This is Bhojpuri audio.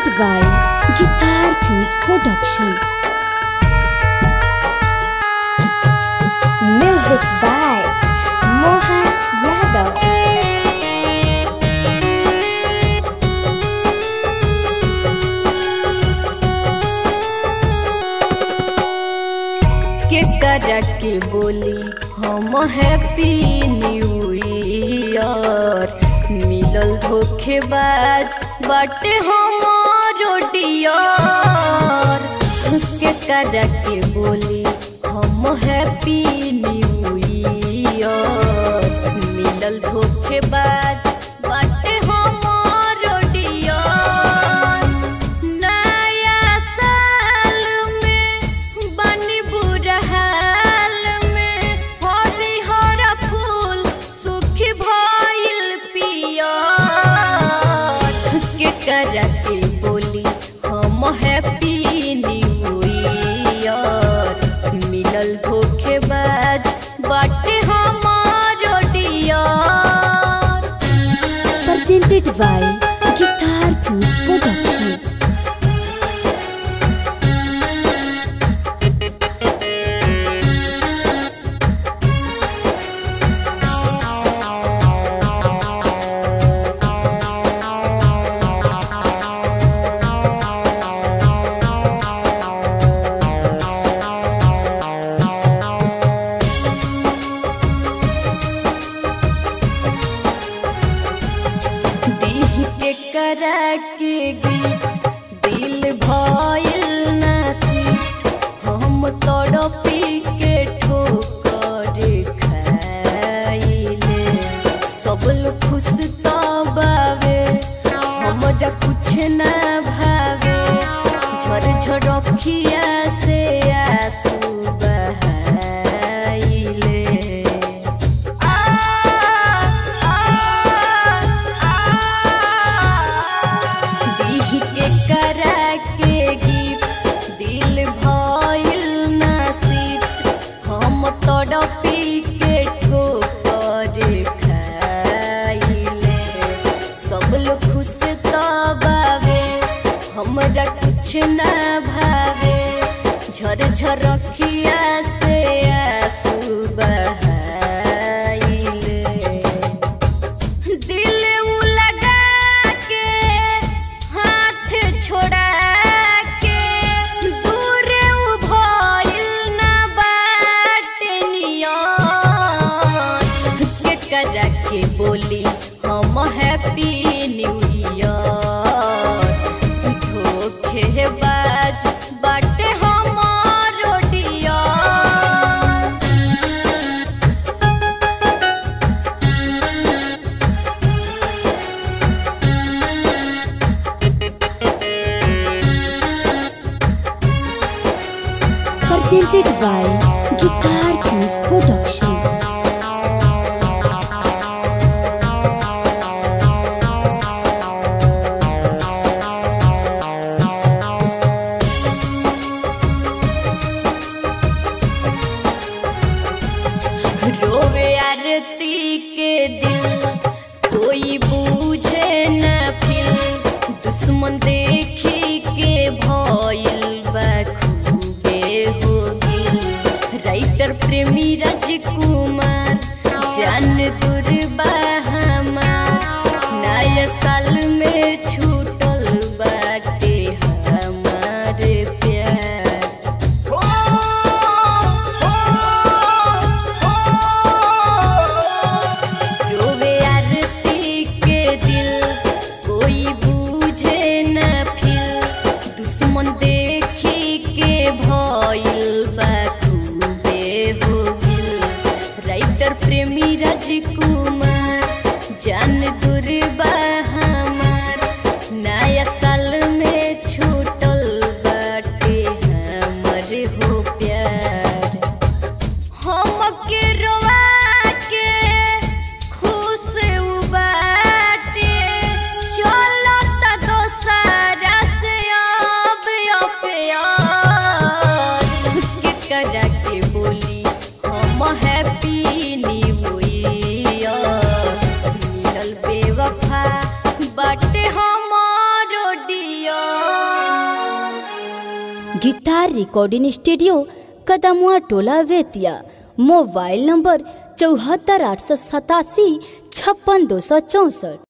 presented by Guitar Films Production. Music by Mohan Yadav. के करा के बोली हम हैप्पी न्यू ईयर मिलल धोखेबाज बाटे हमारो डियर के करा के बोली हम हैप्पी न्यू ईयर मिलल धोखेबाज बाटे हमारो डियर नया साल में बनी बुरा हाल में हरिहर फूल सुखी भइल पियर के करा के बोली हम हैप्पी न्यू ईयर मिलल धोखेबाज बाटे हमारो dear Presented by Guitar Films Production. दीह के करा के गीत दिल भइल नसी हम तड़पी के ठोकर खाइले सब लोग खुश तो बावे हमरा कुछ ना भावे झर झर अखिया से आंसू बहाइले दीह के करा के गिफ्ट दिल भइल नसीब हम तड़पी के ठोकर खाइले सब लोग खुश तो बावे हमरा कुछ ना भावे झर झर अखिया से आंसू बहाइले दिल उ लगा के हाथ छोड़ा के दूर उ भइल ना बाटे नियन के करा के बोली हम हैप्पी न्यू ईयर धोखेबाज बाटे हमारो dear Presented by Guitar Films Production. रोवे आरती के दिल कोई बूझे न फिर दुश्मन देखी के भइल बा खूबे हो गिल राइटर प्रेमी राजकुमार जान दुर्बा हमार नया साल में छूटल बाटे हमार प्यार रोवे आरती के दिल कोई बूझे न फिर दुश्मन देखी के भइल बा खूबे हो गिल राइटर प्रेमी राजकुमार जान दुर्बा हमार नया साल में छूटल बाटे हमर हो प्यार हमके रोवा के खुश उ बाटे चलत दोसरा से अब अफयार के करा के बोली हम हैप्पी न्यू ईयर मिलल बेवफा गिटार रिकॉर्डिंग स्टूडियो कदमुआ टोला वेतिया मोबाइल नंबर चौहत्तर आठ सौ सतासी छप्पन दो सौ चौंसठ